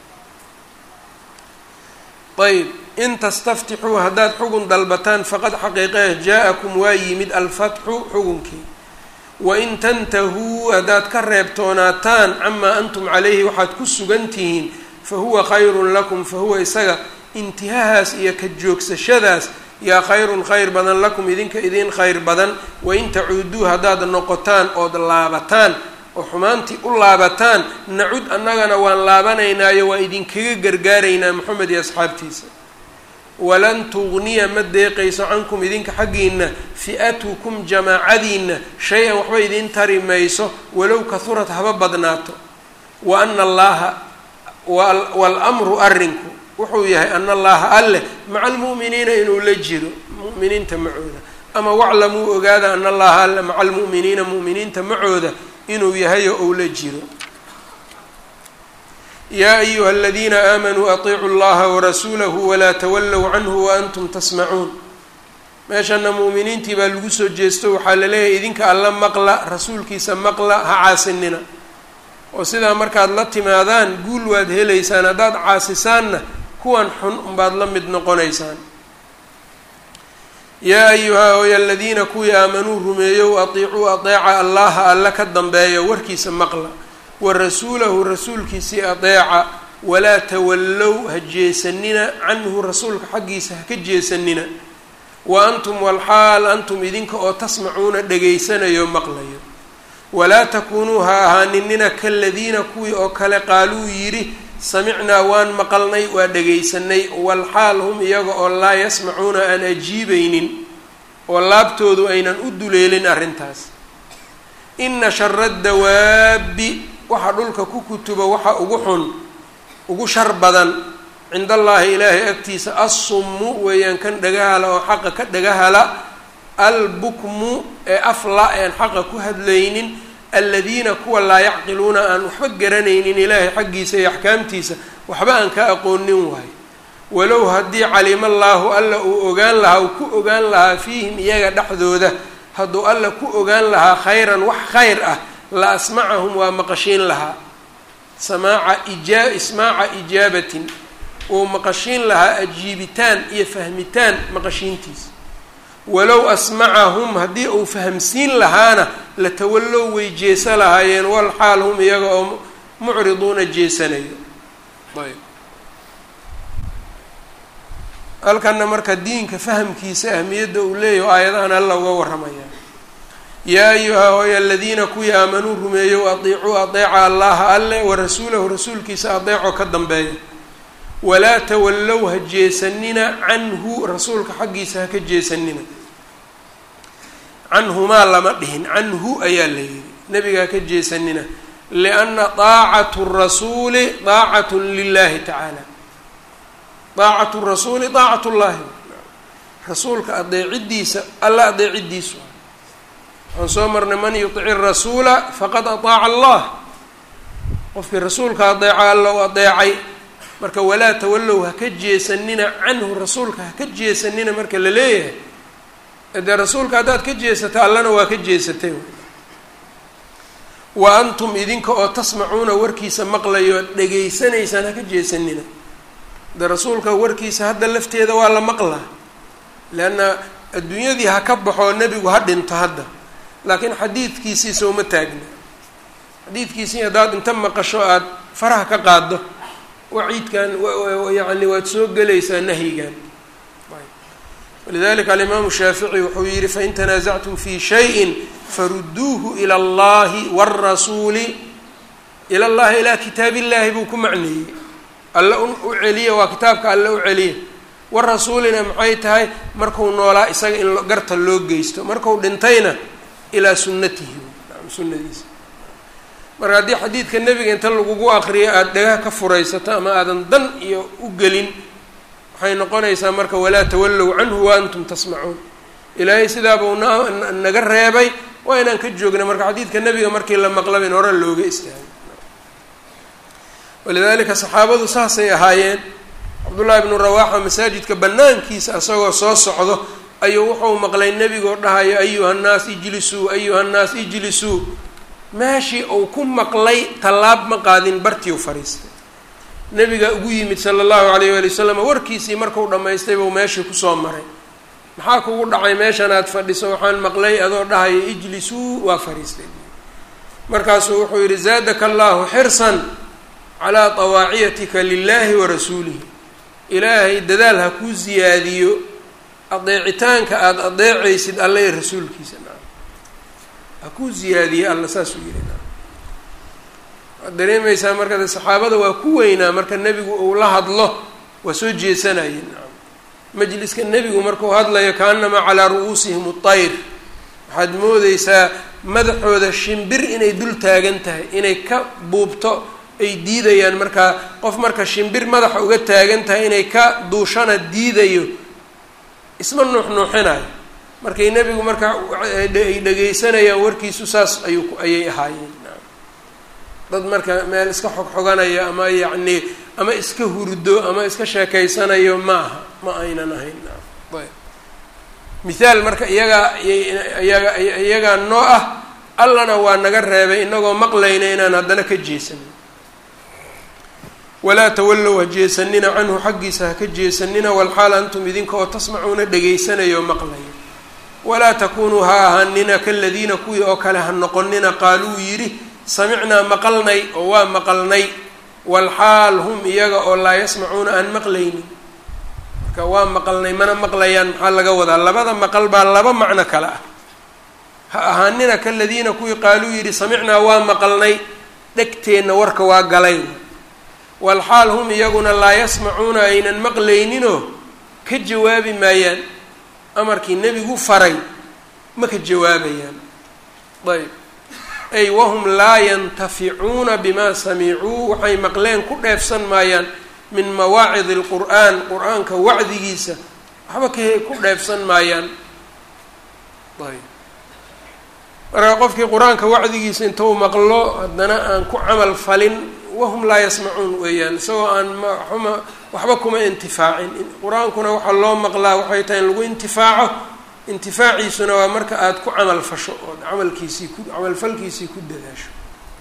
ayb in tastaftixuu haddaad xugun dalbataan faqad xaqiiqeh jaa-akum waa yimid alfatxu xugunkii wain tantahuu haddaad ka reebtoonaataan camaa antum calayhi waxaad ku sugan tihiin fa huwa khayrun lakum fa huwa isaga intihahaas iyo ka joogsashadaas yaa khayrun khayr badan lakum idinka idiin khayr badan wain tacuuduu haddaad noqotaan ood laabataan oo xumaantii u laabataan nacud annagana waan laabanaynaayo waa idinkaga gargaaraynaa moxamed iyo asxaabtiisa walan tugniya ma deeqayso cankum idinka xaggiina fi'atukum jamaacadiina shay-an waxba idiin tari mayso walow kahurad haba badnaato wa ana allaaha waal-amru arrinku wuxuu yahay ana allaha alleh maca almu'miniina inuu la jiro mu'miniinta macooda ama waclamuu ogaada ana allaha alle maca almu'miniina mu'miniinta macooda inuu yahayo ou la jiro yaa ayuha aladiina aamanuu atiicu llaha warasuulahu walaa tawallow canhu waantum tasmacuun meeshana mu'miniintii baa lagu soo jeesto waxaa la leeyahay idinka alla maqla rasuulkiisa maqla ha caasinina oo sidaa markaad la timaadaan guul waad helaysaan haddaad caasisaanna kuwan xun unbaad la mid noqonaysaan yaa ayuha oy aladiina kuwii aamanuu rumeeyow atiicuu adeeca allaha alla ka dambeeya warkiisa maqla wa rasuulahu rasuulkiisii adeeca walaa tawallow ha jeesanina canhu rasuulka xaggiisa ha ka jeesanina wa antum walxaal antum idinka oo tasmacuuna dhegaysanayo maqlayo walaa takuunuu ha ahaaninina kaladiina kuwii oo kale qaaluu yidhi samicnaa waan maqalnay waa dhegaysanay walxaal hum iyaga oo laa yasmacuuna aan ajiibaynin oo laabtoodu aynan u duleelin arrintaas ina shara dawaabi waxa dhulka ku kutuba waxa ugu xun ugu shar badan cind allaahi ilaahay agtiisa assummu weeyaan kan dhagahala oo xaqa ka dhagahala albukmu ee afla ean xaqa ku hadlaynin aladiina kuwa laa yacqiluuna aan waxba garanaynin ilaahay xaggiisa iyo axkaamtiisa waxba aan ka aqoonin waayo walow haddii calima allaahu alla uu ogaan lahaa uu ku ogaan lahaa fiihim iyaga dhexdooda hadduu alla ku ogaan lahaa khayran wax khayr ah la asmacahum waa maqashiin lahaa samaaca ija ismaaca ijaabatin uu maqashiin lahaa ajiibitaan iyo fahmitaan maqashiintiisa walow asmacahum haddii uu fahamsiin lahaana la tawallow way jeesa lahaayeen wal xaal hum iyaga oo mucriduuna jeesanayo ayb halkana marka diinka fahamkiisa ahmiyadda uu leeyaho aayadahan alla uga warramaya yaa ayuha hooy aladiina kuwii aamanuu rumeeyow atiicuu adeeca allaha alle wa rasuulahu rasuulkiisa adeeco ka dambeeya walaa tawallow ha jeesanina canhu rasuulka xaggiisa ha ka jeesanina canhumaa lama dhihin canhu ayaa la yidhi nebiga ha ka jeesanina lianna daacatu rasuuli daacatun lilahi tacaala daacatu rasuuli daacat llahi rasuulka adeecidiisa alla adeecidiisu waxaan soo marnay man yuطici rasuula faqad aطaaca allah qofkii rasuulka adeeca alla u adeecay marka walaa tawallow ha ka jeesanina canhu rasuulka ha ka jeesanina marka la leeyahay dee rasuulka haddaad ka jeesata allana waa ka jeesatay wa antum idinka oo tasmacuuna warkiisa maqlayo dhegaysanaysaan ha ka jeesanina de rasuulka warkiisa hadda lafteeda waa la maqlaa leanna adduunyadii ha ka baxoo nebigu ha dhinto hadda laakiin xadiidkiisii sooma taagna xadiidkiisii haddaad inta maqasho aada faraha ka qaaddo waciidkan yacni waad soo gelaysaa nahyigan walidalika alimaamu shaafici wuxuu yihi fain tanaasactum fi shayin faruduuhu ila allahi wاrasuuli ila llahi ilaa kitaab illahi buu ku macneeyey alle u celiya waa kitaabka alle u celiya warasuulina maxay tahay marku noolaa isaga in garta loo geysto marku dhintayna ilaa sunnatihi sunnadiisa marka haddii xadiidka nebiga inta lagugu aqriyo aada dhagaha ka furaysato ama aadan dan iyo u gelin waxay noqonaysaa marka walaa tawallow canhu wa antum tasmacuun ilaahay sidaabuu na naga reebay waa inaan ka joogna marka xadiidka nebiga markii la maqlaba in hore looga istaagay walidaalika saxaabadu saasay ahaayeen cabdullaahi bnu rawaaxa masaajidka banaankiisa isagoo soo socdo ayuu wuxuu maqlay nebigoo dhahayo ayuha nnaas ijlisuu ayuha nnaas ijlisuu meeshii uu ku maqlay tallaab ma qaadin bartii u fadhiistay nebiga ugu yimid sala allahu alayh waali wasalam warkiisii markuu dhammaystay buu meeshii kusoo maray maxaa kugu dhacay meeshan aad fadhiso waxaan maqlay adoo dhahaya ijlisuu waa fadhiistay markaasuu wuxuu yidhi zaadaka allahu xirsan calaa tawaaciyatika lilahi wa rasuulihi ilaahay dadaal ha kuu siyaadiyo adeecitaanka aada adeecaysid alla iyo rasuulkiisa naam ha kuu siyaadiye alla saasuu yihi naam waad dareemaysaa marka de saxaabada waa ku weynaa marka nebigu uu la hadlo waa soo jeesanayeen naam majliska nebigu markuu hadlayo kaanamaa calaa ru'uusihim atayr waxaad moodeysaa madaxooda shimbir inay dul taagan tahay inay ka buubto ay diidayaan markaa qof marka shimbir madaxa uga taagan tahay inay ka duushana diidayo isma nuuxnuuxinayo markay nebigu marka ay dhegaysanayaan warkiisu saas ayuu ayay ahaayeen dad marka meel iska xogxoganaya ama yacni ama iska hurdo ama iska sheekeysanayo ma aha ma aynan ahayn ayb mithaal marka iyagaa iyaga iyagaa noo ah allana waa naga reebay inagoo maqlayna inaan haddana ka jeesanin walaa tawallow ha jeesanina canhu xaggiisa ha ka jeesanina walxaal antum idinka oo tasmacuuna dhegaysanayoo maqlaya walaa takunuu ha ahaanina kaladiina kuwii oo kale ha noqonina qaaluu yidhi samicnaa maqalnay oo waa maqalnay walxaal hum iyaga oo laa yasmacuuna aan maqlaynin marka waa maqalnay mana maqlayaan maxaa laga wadaa labada maqal baa laba macno kale ah ha ahaanina kaladiina kuwii qaaluu yidhi samicnaa waa maqalnay dhegteenna warka waa galay walxaal hum iyaguna laa yasmacuuna aynan maqlayninoo ka jawaabi maayaan amarkii nebigu faray ma ka jawaabayaan ayb ay wahum laa yantaficuuna bimaa samicuu waxay maqleen ku dheefsan maayaan min mawaacidi lqur'aan qur-aanka wacdigiisa waxba ka ku dheefsan maayaan ayb marka qofkii qur-aanka wacdigiisa intuu maqlo haddana aan ku camal falin wahum laa yasmacuun weeyaan isagoo aan mma waxba kuma intifaacin qur-aankuna waxaa loo maqlaa waxay tahay in lagu intifaaco intifaaciisuna waa marka aada ku camal fasho ood camalkiisii ku camalfalkiisii ku dadaasho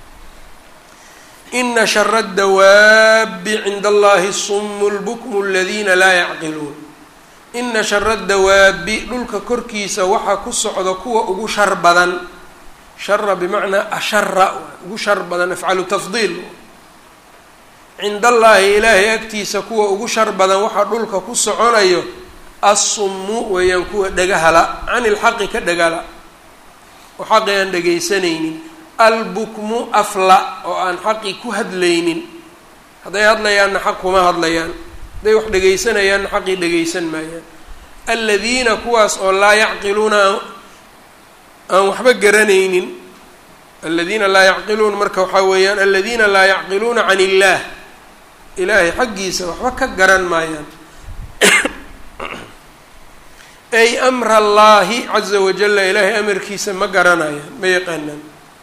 ina shara dawaabi cinda allahi sumu lbukmu aladiina laa yacqiluun ina shara dawaabi dhulka korkiisa waxaa ku socda kuwa ugu shar badan shara bimacnaa ashara ugu shar badan afcalu tafdiil cinda allaahi ilaahay agtiisa kuwa ugu shar badan waxaa dhulka ku soconayo assummu weeyaan kuwa dhagahala cani ilxaqi ka dhagala oo xaqi aan dhagaysanaynin albukmu afla oo aan xaqi ku hadlaynin hadday hadlayaanna xaq kuma hadlayaan hadday wax dhegaysanayaan xaqii dhegaysan maayaan aladiina kuwaas oo laa yacqiluuna aan waxba garanaynin aladiina laa yacqiluuna marka waxaa weeyaan aladiina laa yacqiluuna can illaah ilaahay xaggiisa waxba ka garan maayaan ay amra allaahi caza wajalla ilaahay amarkiisa ma garanayaan ma yaqaanaan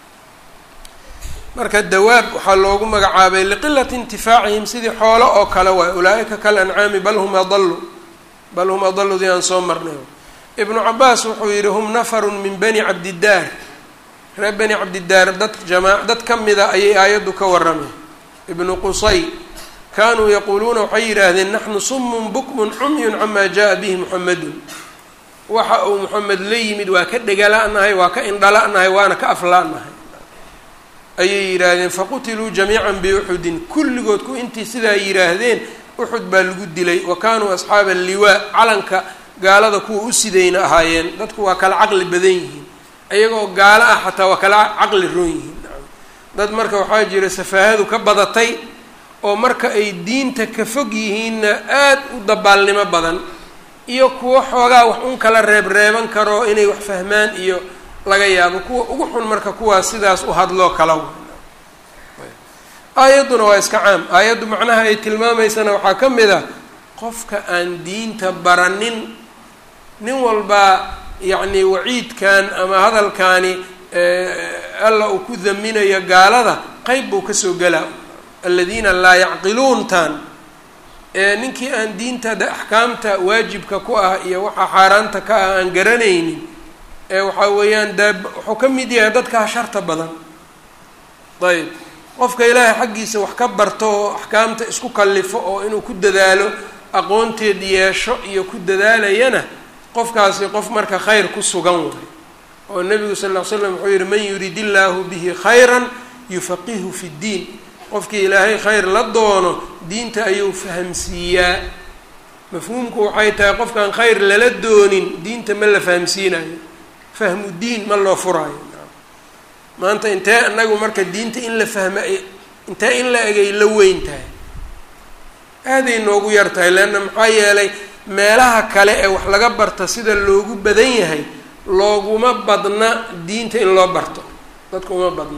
marka dawaab waxaa loogu magacaabay liqilati intifaacihim sidii xoolo oo kale waay ulaa-ika kal ancaami bal hum adalu bal hum adaludii aan soo marnay ibnu cabaas wuxuu yidhi hum nafarun min bani cabdidaar reer bani cabdidaar dad jamaa dad ka mida ayay aayaddu ka warramay ibnu qusay kaanuu yaquuluuna waxay yidhaahdeen naxnu sumun bukmun cumyun camaa jaa bihi muxamedun waxa uu moxamed la yimid waa ka dhegala-nahay waa ka indhala-nahay waana ka afla-nahay ayay yidhaahdeen faqutiluu jamiican biuxudin kulligood ku intii sidaa yidhaahdeen uxud baa lagu dilay wa kaanuu asxaaba alliwaa calanka gaalada kuwa u sidayna ahaayeen dadku waa kala caqli badan yihiin iyagoo gaalo ah xataa waa kala caqli roon yihiin dad marka waxaa jira safaahadu ka badatay oo marka ay diinta ka fog yihiinna aad u dabaalnimo badan iyo kuwo xoogaa wax un kala reebreeban karo inay wax fahmaan iyo laga yaabo kuwa ugu xun marka kuwaas sidaas u hadloo kala aayadduna waa iska caam aayaddu macnaha ay tilmaamaysana waxaa ka mid ah qofka aan diinta baranin nin walbaa yacni waciidkan ama hadalkaani alla uu ku daminayo gaalada qeyb buu kasoo gelaa aladiina laa yacqiluuntan ninkii aan diinta de axkaamta waajibka ku ah iyo waxaa xaaraanta ka ah aan garanaynin ee waxaa weeyaan daa wuxuu ka mid yahay dadkaa sharta badan ayb qofka ilaahay xaggiisa wax ka barto oo axkaamta isku kallifo oo inuu ku dadaalo aqoonteed yeesho iyo ku dadaalayana qofkaasi qof marka khayr ku sugan waay oo nebigu sal ll ly slam wuxuu yihi man yurid illaahu bihi khayran yufaqihu fi ddiin qofkii ilaahay khayr la doono diinta ayuu fahamsiiyaa mafhuumku waxay tahay qofkaan khayr lala doonin diinta ma la fahamsiinayo fahmu diin ma loo furaayo maanta intee anagu marka diinta in la fahma intee in la egay la weyn tahay aaday noogu yar tahay leanna maxaa yeelay meelaha kale ee wax laga barta sida loogu badan yahay looguma badna diinta in loo barto dadka uma badna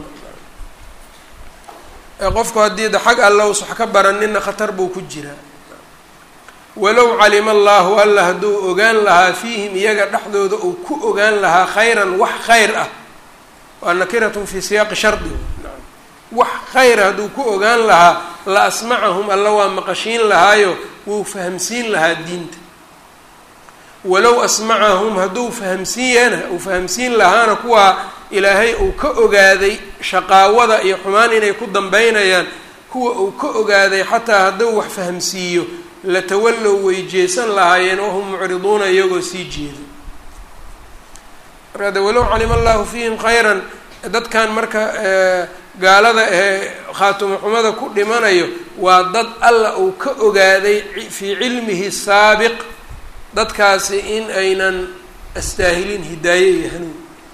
qofku haddii da xag alla us wax ka baranina khatar buu ku jiraa walow calima allaahu alla hadduu ogaan lahaa fiihim iyaga dhexdooda uu ku ogaan lahaa khayran wax khayr ah waa nakiratun fii siyaaqi shardi wax khayra hadduu ku ogaan lahaa la asmacahum alla waa maqashiin lahaayo wuu fahamsiin lahaa diinta walow asmacahum hadduu fahamsiiyana uu fahamsiin lahaana kuwaa ilaahay uu ka ogaaday shaqaawada iyo xumaan inay ku dambeynayaan kuwa uu ka ogaaday xataa hadduu wax fahamsiiyo latawallow way jeesan lahaayeen wahum mucriduuna iyagoo sii jeedo marka de walow calima allahu fiihim khayran dadkan marka gaalada ee khaatumo xumada ku dhimanayo waa dad alla uu ka ogaaday fii cilmihi saabiq dadkaasi in aynan astaahilin hidaaye iyo hanuun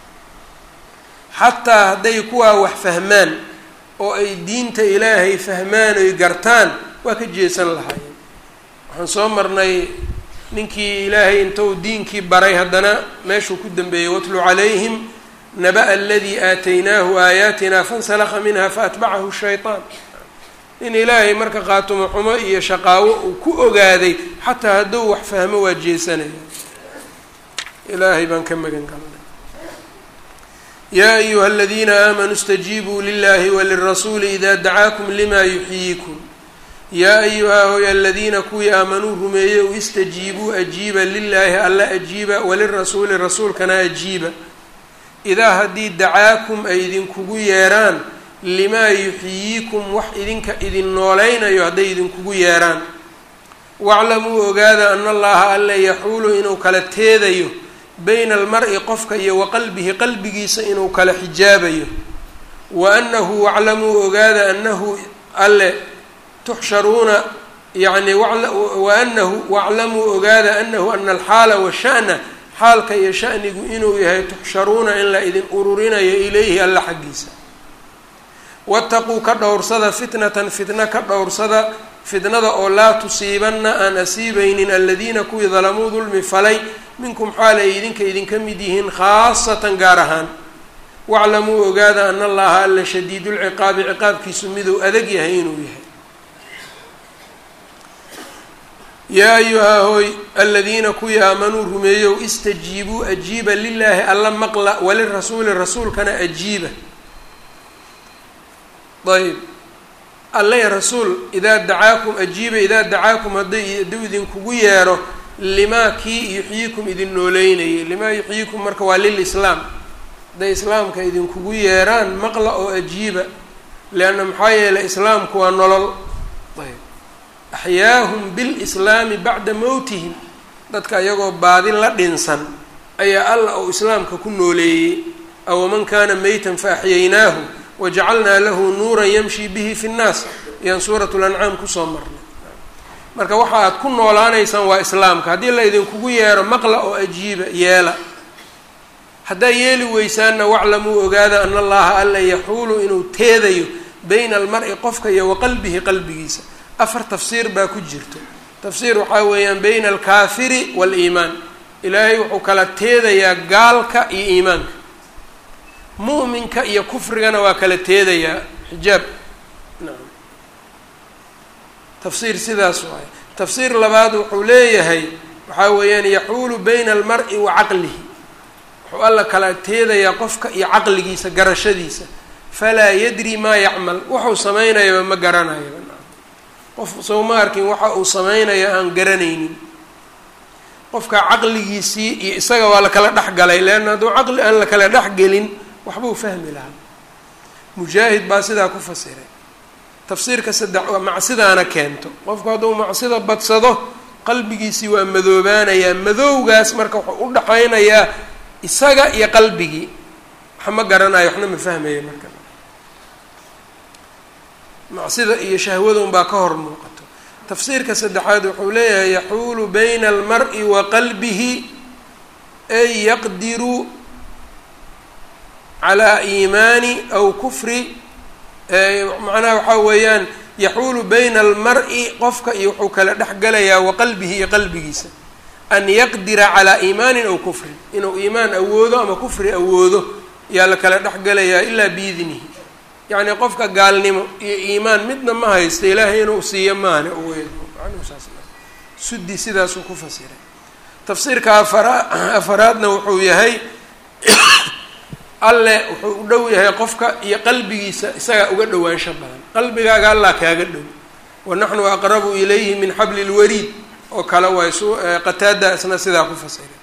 xataa hadday kuwaa wax fahmaan oo ay diinta ilaahay fahmaan oy gartaan waa ka jeesan lahaayeen waxaan soo marnay ninkii ilaahay intuu diinkii baray haddana meeshuu ku dambeeyey watlu calayhim naba aladii aataynaahu aayaatina fansalakha minha faatbacahu shayطaan in ilaahay marka qaatumo xumo iyo shaqaawo uu ku ogaaday xataa hadduu wax fahmo waa jeesanaya ilaahay baan ka magan galnay yaa ayuha aladiina aamanuu اstajiibuu lilahi walirasuuli ida dacaakum lima yuxyiikum yaa ayuhaa hoy aladiina kuwii aamanuu rumeeyey u istajiibuu ajiiba lilaahi alla ajiiba walirasuuli rasuulkana ajiiba idaa haddii dacaakum ay idinkugu yeeraan limaa yuxyiikum wax idinka idin nooleynayo hadday idinkugu yeeraan waclamuu ogaada ana allaha alle yaxuulu inuu kala teedayo bayna almar-i qofka iyo wa qalbihi qalbigiisa inuu kala xijaabayo wa anahu waclamuu ogaada anahu alle tuxsharuuna yani wa anahu waclamuu ogaada anahu ana alxaala washa'na xaalka iyo shanigu inuu yahay tuxsharuuna in la idin ururinayo ilayhi alla xaggiisa wataquu ka dhowrsada fitnatan fitna ka dhowrsada fitnada oo laa tusiibanna aan asiibaynin aladiina kuwii dalamuu dulmi falay minkum xaal ay idinka idinka mid yihiin khaasatan gaar ahaan waclamuu ogaada ana allaha alla shadiidulciqaabi ciqaabkiisu miduu adag yahay inuu yahay yaa ayuhaa hooy aladiina kuwii aamanuu rumeeyow istajiibuu ajiiba lilaahi alla maqla walirasuuli rasuulkana ajiiba ayb alle rasuul idaa dacaakum ajiiba idaa dacaakum hadday hadduu idinkugu yeero limaa kii yuxyiikum idin nooleynayay limaa yuxyiikum marka waa lilislaam hadday islaamka idinkugu yeeraan maqla oo ajiiba leanna maxaa yeelay islaamku waa nolol ayb axyaahum bilislaami bacda mowtihim dadka iyagoo baadi la dhinsan ayaa alla uu islaamka ku nooleeyey awaman kaana meytan fa axyaynaahu wajacalnaa lahu nuuran yamshi bihi fi nnaas ayaan suurat lancaam kusoo marnay marka waxa aad ku noolaanaysaan waa islaamka haddii la idinkugu yeero maqla oo ajiiba yeela haddaa yeeli weysaanna waclamuu ogaada ana allaha alla yaxuulu inuu teedayo bayna almar-i qofka iyo wa qalbihi qalbigiisa afar tafsiir baa ku jirto tafsiir waxaa weeyaan bayna alkaafiri waaliimaan ilaahay wuxuu kala teedayaa gaalka iyo iimaanka mu'minka iyo kufrigana waa kala teedayaa xijaab nacam tafsiir sidaas waaye tafsiir labaad wuxuu leeyahay waxaa weeyaan yaxuulu bayna almar-i wa caqlihi wuxuu alla kala teedayaa qofka iyo caqligiisa garashadiisa falaa yadri maa yacmal wuxuu samaynayaba ma garanayaba qof soo ma arkin waxa uu samaynayo aan garanaynin qofka caqligiisii iyo isaga waa la kala dhex galay leanna hadduu caqli aan la kala dhex gelin waxbuu fahmi lahaa mujaahid baa sidaa ku fasiray tafsiirka saddex waa macsidaana keento qofku hadduu macsida badsado qalbigiisii waa madoobaanayaa madowgaas marka wuxuu u dhaxaynayaa isaga iyo qalbigii wax ma garanayo waxna ma fahmayo marka macsida iyo shahwadun baa ka hor muuqato tafsiirka saddexaad wuxuu leeyahay yaxuulu bayna almar-i wa qalbihi ay yaqdiru calaa iimaani aw kufri macnaha waxaa weeyaan yaxuulu bayna almar-i qofka iyo wuxuu kala dhex galayaa wa qalbihi iyo qalbigiisa an yaqdira calaa iimaanin aw kufrin inuu iimaan awoodo ama kufri awoodo yaa la kala dhex galayaa ilaa biidnihi yacni qofka gaalnimo iyo iimaan midna ma haysta ilaahay inuu siiyo maane sudi sidaasuu ku fasiray tafsiirka afara afaraadna wuxuu yahay alle wuxuu u dhow yahay qofka iyo qalbigiisa isagaa uga dhowaansho badan qalbigaaga allah kaaga dhow wanaxnu aqrabu ilayhi min xabli lwariid oo kale waay s qataada isna sidaa ku fasiray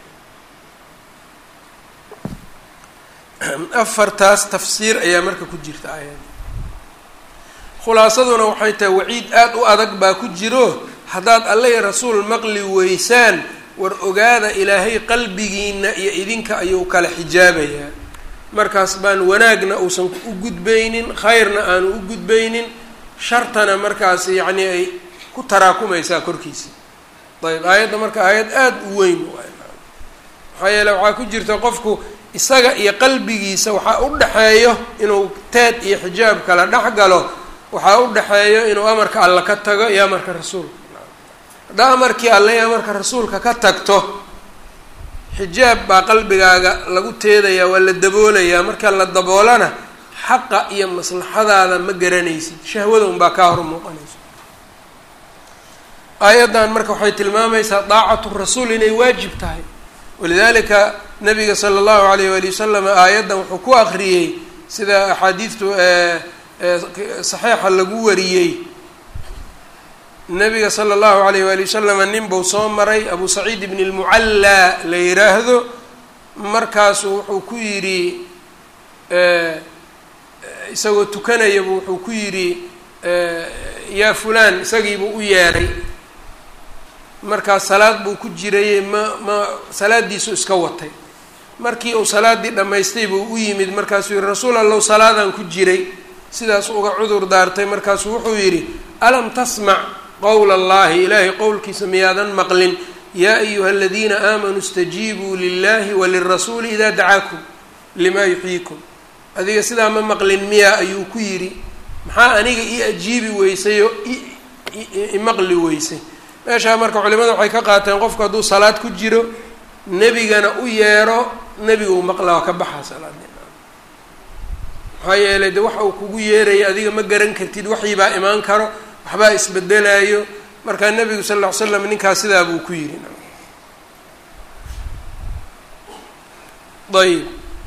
afartaas tafsiir ayaa marka ku jirta aayadda khulaasaduna waxay tahay waciid aada u adag baa ku jiro haddaad alle iyo rasuul maqli weysaan war ogaada ilaahay qalbigiina iyo idinka ayuu kala xijaabayaa markaas baan wanaagna uusan u gudbaynin khayrna aanu u gudbaynin shartana markaas yacni ay ku taraakumaysaa korkiisa ayb aayadda marka aayad aada u weyn maxaa yeele waxaa ku jirta qofku isaga iyo qalbigiisa waxaa u dhexeeyo inuu teed iyo xijaab kala dhex galo waxaa u dhexeeyo inuu amarka alla ka tago iyo amarka rasuulka haddaa amarkii alle iyo amarka rasuulka ka tagto xijaab baa qalbigaaga lagu teedayaa waa la daboolayaa marka la daboolana xaqa iyo maslaxadaada ma garanaysid shahwada unbaa kaa hor muuqanayso aayaddan marka waxay tilmaamaysaa daacatu rasuul inay waajib tahay walidalika nabiga sala allahu alayh wali wasalam aayaddan wuxuu ku akriyey sida axaadiidtu saxiixa lagu wariyey nabiga sala allahu alayh wali wasalama nin buu soo maray abu saciid ibn lmucallaa la yiraahdo markaasu wuxuu ku yidhi isagoo tukanayabu wuxuu ku yidhi yaa fulaan isagiibuu u yeedhay markaas salaad buu ku jirayey ma ma salaadiisu iska watay markii uu salaaddii dhammaystay buu u yimid markaasuu yihi rasuul allow salaadaan ku jiray sidaas uga cudur daartay markaasuu wuxuu yidhi alam tasmac qowla allahi ilaahay qowlkiisa miyaadan maqlin yaa ayuha aladiina aamanuu istajiibuu lilahi walirasuuli idaa dacaakum limaa yuxyiikum adiga sidaa ma maqlin miyaa ayuu ku yidhi maxaa aniga ii ajiibi weysayo imaqli weysay meeshaa marka culimada waxay ka qaateen qofku hadduu salaad ku jiro nebigana u yeero nebiga uu maqlaa waa ka baxaa salaadii maxaa yeelay de waxa uu kugu yeeraya adiga ma garan kartid waxibaa imaan karo waxbaa isbedelayo markaa nebigu sal ll ly slam ninkaas sidaa buu ku yidhi ayb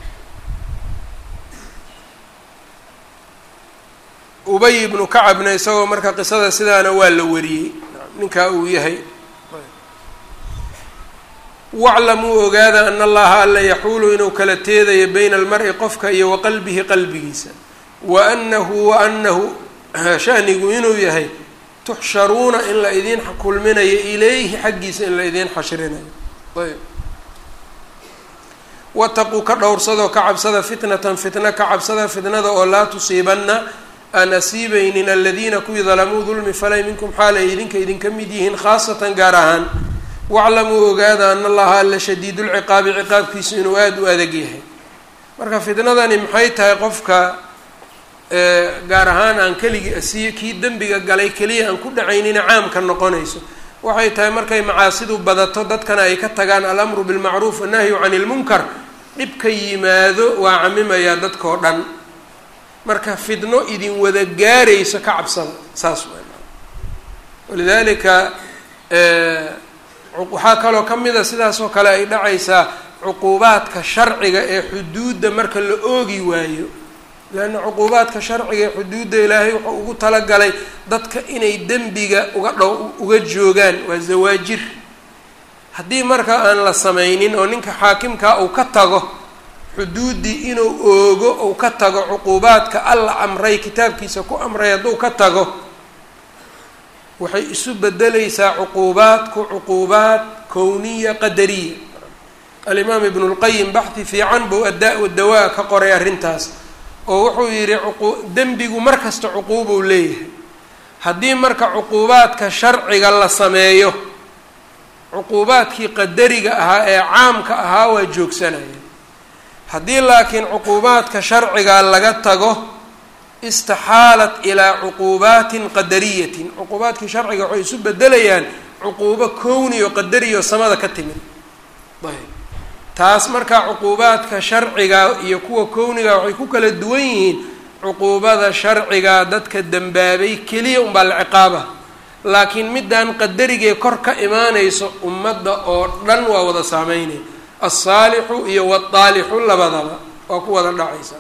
ubay ibnu kacabna isagoo marka qisada sidaana waa la wariyey ninkaa uu yahay waclamuu ogaada ana allaha alla yaxuulu inuu kala teedayo bayna almari qofka iyo wa qalbihi qalbigiisa wa anahu wa anahu shanigu inuu yahay tuxsharuuna in la idiin kulminayo ilayhi xaggiisa in la idiin xashrinayo ayb wataquu ka dhowrsadoo ka cabsada fitnatan fitna ka cabsada fitnada oo laa tusiibanna aan asiibaynin aladiina kuwii dalamuu dulmi falay minkum xaal ay idinka idinka mid yihiin khaasatan gaar ahaan waclamuu ogaada ana allaha alla shadiidulciqaabi ciqaabkiisu inuu aada u adag yahay marka fitnadani maxay tahay qofka gaar ahaan aan keligii asiiyo kii dembiga galay keliya aan ku dhacaynina caamka noqonayso waxay tahay markay macaasidu badato dadkana ay ka tagaan alamru bilmacruuf annahyu cani ilmunkar dhibka yimaado waa camimayaa dadkao dhan marka fidno idin wada gaarayso ka cabsada saas way walidaalika waxaa kaloo ka mida sidaas oo kale ay dhacaysaa cuquubaadka sharciga ee xuduudda marka la oogi waayo leanna cuquubaadka sharciga ee xuduudda ilaahay wuxuu ugu talagalay dadka inay dembiga uga dhow uga joogaan waa zawaajir haddii marka aan la samaynin oo ninka xaakimkaa uu ka tago xuduuddii inuu oogo uu ka tago cuquubaadka alla amray kitaabkiisa ku amray hadduu ka tago waxay isu bedelaysaa cuquubaadku cuquubaad kowniya qadariya alimaam ibnu lqayim baxdi fiican buu addaa dawaa ka qoray arrintaas oo wuxuu yidhi dembigu mar kasta cuquubuu leeyahay haddii marka cuquubaadka sharciga la sameeyo cuquubaadkii qadariga ahaa ee caamka ahaa waa joogsanaya haddii laakiin cuquubaadka sharciga laga tago istaxaalat ilaa cuquubaatin qadariyatin cuquubaadkii sharciga waxay isu bedelayaan cuquubo kowni oo qadariya oo samada ka timid ayb taas markaa cuquubaadka sharciga iyo kuwa kowniga waxay ku kala duwan yihiin cuquubada sharciga dadka dembaabay keliya unbaa la ciqaaba laakiin middan qadarigee kor ka imaanayso ummadda oo dhan waa wada saameynaya alsaalixu iyo waaldaalixu labadaba waa ku wada dhacaysa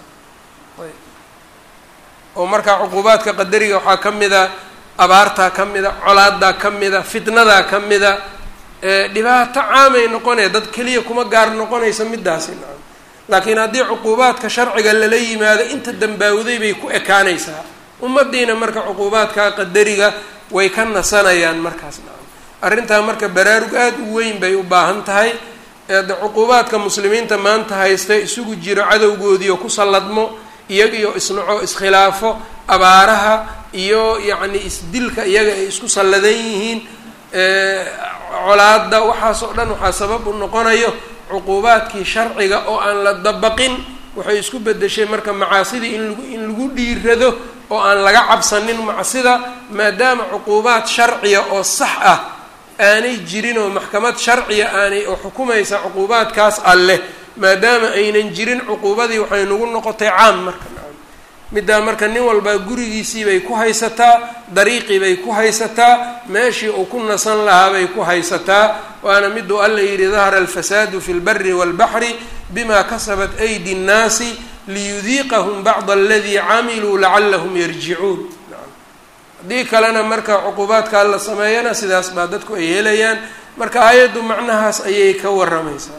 oo markaa cuquubaadka qadariga waxaa ka mida abaartaa ka mida colaadaa ka mida fitnadaa ka mida dhibaato caamay noqonaya dad keliya kuma gaar noqonaysa midaasi nacam laakiin haddii cuquubaadka sharciga lala yimaado inta dambaawday bay ku ekaanaysaa ummadiina marka cuquubaadka qadariga way ka nasanayaan markaas nacam arrintaa marka baraarug aada u weyn bay u baahan tahay de cuquubaadka muslimiinta maanta haysta isugu jiro cadowgoodiio ku salladmo iyagiyo isnaco iskhilaafo abaaraha iyo yacni isdilka iyaga ay isku salladan yihiin colaada waxaas oo dhan waxaa sabab u noqonayo cuquubaadkii sharciga oo aan la dabaqin waxay isku bedeshay marka macaasidii in lagu in lagu dhiirado oo aan laga cabsanin macsida maadaama cuquubaad sharciya oo sax ah aanay jirin oo maxkamad sharciya aanay oo xukumaysa cuquubaadkaas alleh maadaama aynan jirin cuquubadii waxay nagu noqotay caam marka nacam middaa marka nin walbaa gurigiisii bay ku haysataa dariiqii bay ku haysataa meeshii uu ku nasan lahaa bay ku haysataa waana miduu alla yidhi dahara alfasaadu fi lbari walbaxri bima kasabat aydi nnaasi liyudiiqahum bacda aladii camiluu lacalahum yarjicuun haddii kalena marka cuquubaadkaa la sameeyana sidaas baa dadku ay helayaan marka aayaddu macnahaas ayay ka waramaysaa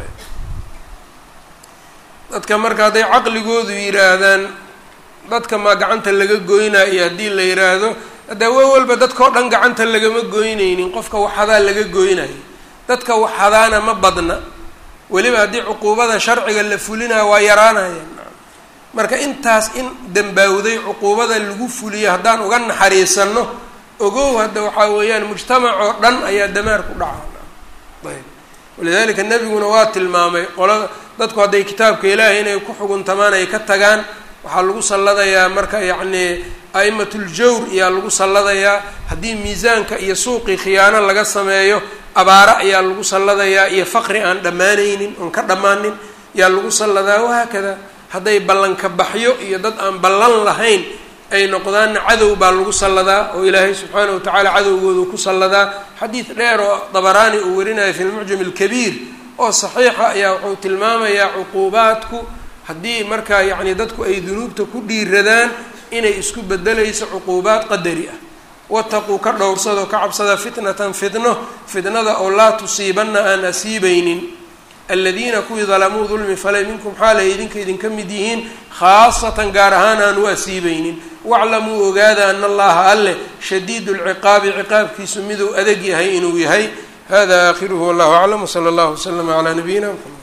dadka marka hadday caqligoodu yidhaahdaan dadka maa gacanta laga goynaayo haddii la yidhaahdo haddee wa walba dadkao dhan gacanta lagama goynaynin qofka waxadaa laga goynayo dadka waxadaana ma badna weliba haddii cuquubada sharciga la fulinayo waa yaraanayaan marka intaas in dambaawday cuquubada lagu fuliyo haddaan uga naxariisano ogow hadda waxaa weeyaan mujtamac oo dhan ayaa damaar ku dhaca ayb walidalika nebiguna waa tilmaamay qolada dadku hadday kitaabka ilaahay inay ku xuguntamaan ay ka tagaan waxaa lagu salladayaa marka yacni a'imatljawr ayaa lagu salladayaa haddii miisaanka iyo suuqii khiyaano laga sameeyo abaaro ayaa lagu salladayaa iyo faqri aan dhammaanaynin oon ka dhammaanin yaa lagu salladaa wahaakada hadday ballanka baxyo iyo dad aan ballan lahayn ay noqdaanna cadow baa lagu salladaa oo ilaahay subxaana wa tacaala cadowgoodu ku salladaa xadiid dheer oo dabaraani uu warinaya fi lmucjam alkabiir oo saxiixa ayaa wuxuu tilmaamayaa cuquubaadku haddii markaa yacni dadku ay dunuubta ku dhiiradaan inay isku bedelayso cuquubaad qadari ah wataquu ka dhowrsado ka cabsada fitnatan fitno fitnada oo laa tusiibanna aan asiibaynin aladiina kuwii dalamuu dulmi falay minkum xaalay idinka idinka mid yihiin khaasatan gaar ahaan aan u asiibaynin waclamuu ogaada ana allaha alleh shadiidu lciqaabi ciqaabkiisu miduu adag yahay inuu yahay hada aakhiruhu wallahu aclam wsala allahu waslama calaa nabiyina mxamed